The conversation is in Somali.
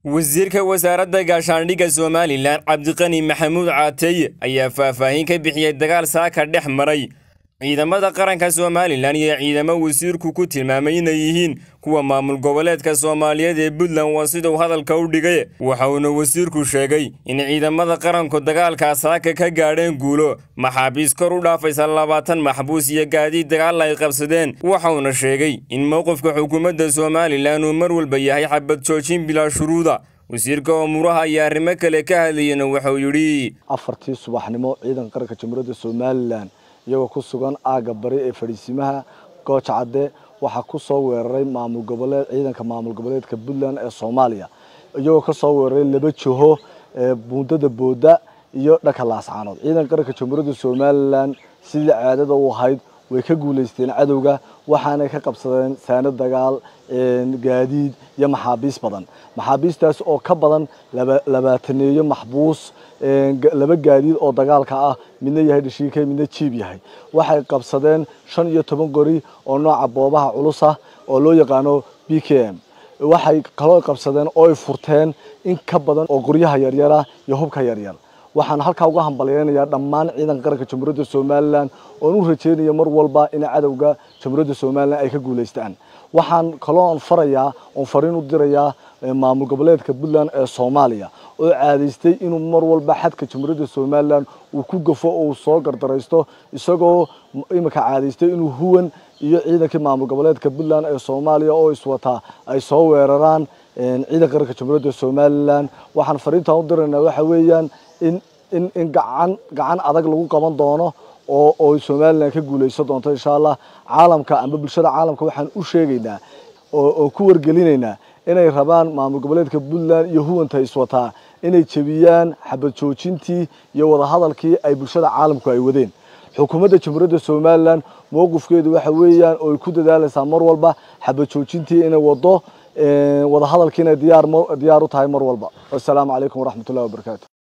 wasiirka wasaaradda gaashaandhigga somalilan cabdiqani maxamuud caateeye ayaa faahfaahin ka bixiyey dagaal saaka dhex maray ciidamada qaranka somalilan iyo ciidamo wasiirku ku tilmaamay inay yihiin kuwa maamul goboleedka soomaaliyeed ee puntland waa siduu hadalka u dhigay waxauna wasiirku sheegay in ciidamada qaranku dagaalkaa saaka ka gaadheen guulo maxaabiis kor u dhaafaysa labaatan maxbuus iyo gaadiid dagaal ay qabsadeen waxauna sheegay in mowqifka xukuumadda somalilan uu mar walba yahay xabad joojin bilaa shuruuda wasiirka umuuraha iyo arrimo kale ka hadlayena wuxuu yidhi afartii subaxnimo ciidanka qaranka jamhuuriyadda somalilan iyagoo ku sugan aagga bari ee fadhiisimaha gooja cadde waxaa ku soo weeraray maamul goboleed ciidanka maamul goboleedka puntland ee soomaaliya iyagoo ka soo weeraray laba jiho ee buundada booda iyo dhanka laascaanood ciidanka qaranka jamhuuriyadda somalilan sidii caadada u ahayd way ka guulaysteen cadowga waxaanay ka qabsadeen saano dagaal gaadiid iyo maxaabiis badan maxaabiistaas oo ka badan labaataneeyo maxbuus laba gaadiid oo dagaalka ah midna yahay dhashiike midna jiib yahay waxay qabsadeen shan iyo toban qori oo nooca boobaha culus ah oo loo yaqaano b k m waxay kaloo qabsadeen oo ay furteen in ka badan oo qoryaha yaryara iyo hubka yaryar waxaan halkaa uga hambalyeynayaa dhammaan ciidanka qaranka jamhuuriyadda somalilan oon u rajeynaya mar walba in cadowga jamhuuriyadda somalilan ay ka guulaystaan waxaan kaloo farayaa oon fariin u dirayaa maamul goboleedka puntland ee soomaaliya oo caadaystay inuu mar walba xadka jamhuuriyadda somalilan uu ku gafo oo uu soo gardaraysto isagoo imika caadaystay inuu huwan iyo ciidankii maamul goboleedka puntland ee soomaaliya oo iswataa ay soo weeraraan ciidanka qaranka jamhuuriyadda somalilan waxaan fariintaan u diraynaa waxa weeyaan in in in gacan gacan adag lagu qaban doono oo oo somalilan ka guulaysan doonto insha allah caalamka amba bulshada caalamka waxaan u sheegaynaa oo oo ku wargelinaynaa inay rabaan maamul goboleedka puntland iyo huwanta iswataa inay jebiyaan xabad joojintii iyo wadahadalkii ay bulshada caalamku ay wadeen xukuumadda jamhuuriyadda somalilan mowqifkeedu waxa weeyaan oo ay ku dadaalaysaa mar walba xabad joojintii inay wado wadahadalkiina diyaar diyaar u tahay mar walba wassalaamu calaykum waraxmatullahi wabarakaatu